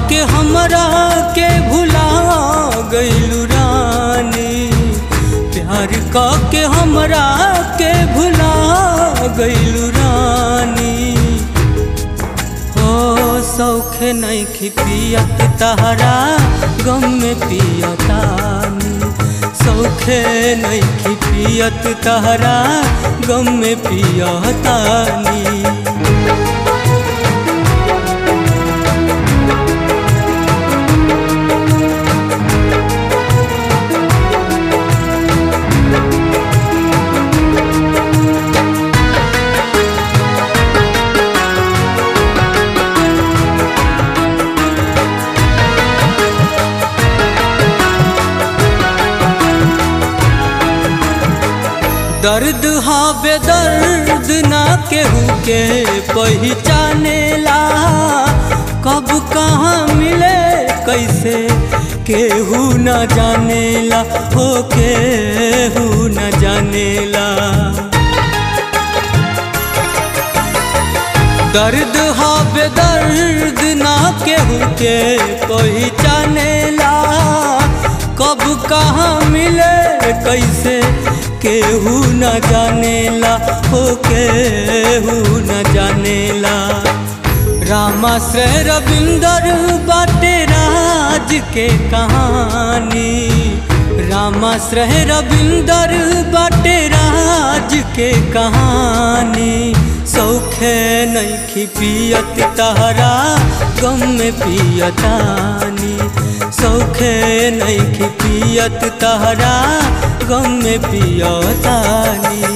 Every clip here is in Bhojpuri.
के हमरा के भुला गइलू रानी प्यार क के हमरा के भुला गइलू रानी हो सौखे नहीं पियत तहरा गम में पियतानी सौखे नहीं पियत तहरा गम में पियतानी दर्द हावे दर्द ना केहू के पहचानेला कब कहाँ मिले कैसे केहू न जानेला हो केहू न जानेला दर्द हावे दर्द ना केहू के पहचानेला कब कहाँ मिले कैसे केहू न जानेला हो केहू न जानेला रामाश्रय रविंदर बाटे राज के कहानी रामाश्रय रविंदर बाटे राज के कहानी सौखे नहीं पियत तहरा गम में पियतानी सौखे नहीं पियत तहरा गम में पियतानी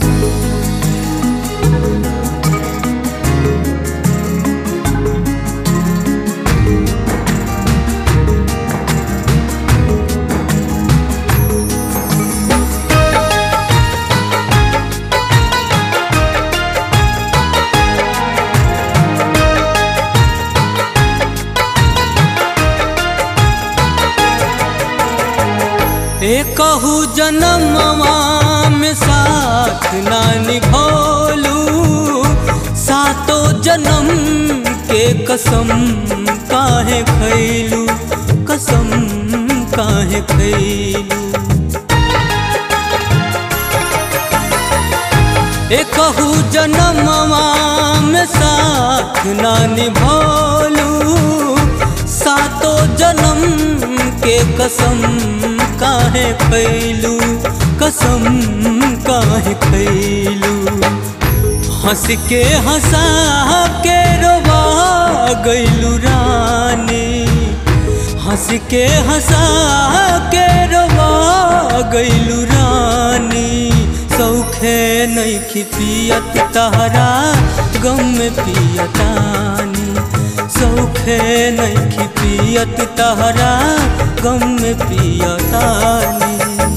एकहू जन्मवा में साथ ना निभोलू सातो जन्म के कसम काहे खैलू कसम काहे खैलू एकहू जन्मवा में साथ ना निभोलू सातो जन्म के कसम काहे खैलू कसम काहे खैलू हंस के हंसा के रोवा गैलू रानी हंस के हंसा के रोवा गैलू रानी सौखे नहीं पियत तहरा गम में पियतानी सौखे नहीं पियत तहरा गम में पियतानी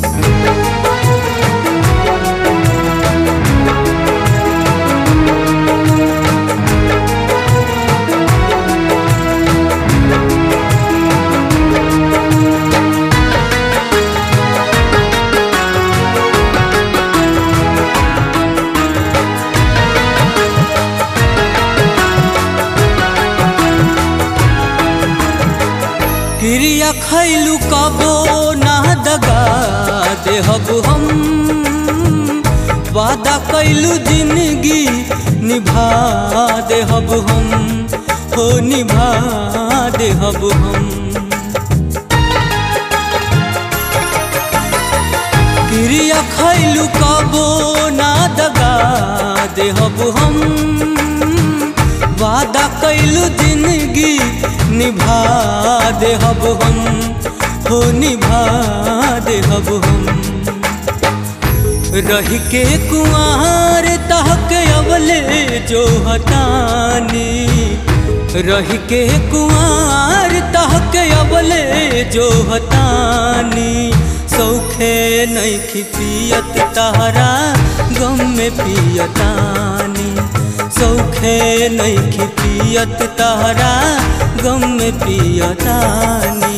क्रिया खैलू कबो ना दगा देहब हम वादा कैलू जिंदगी निभा देहब हम हो निभा देहब हम क्रिया खैलू कबो ना दगा देहब हम वादा कैलू जिंदगी निभा देहब हम हो निभा देहब हम रह के कुआर तहक अवले जो हतानी रह के कुआर तहक अवले जो हतानी सौखे नहीं पियत तहरा गम में पियतानी सौखे नहीं पियत तहरा गम में पियतानी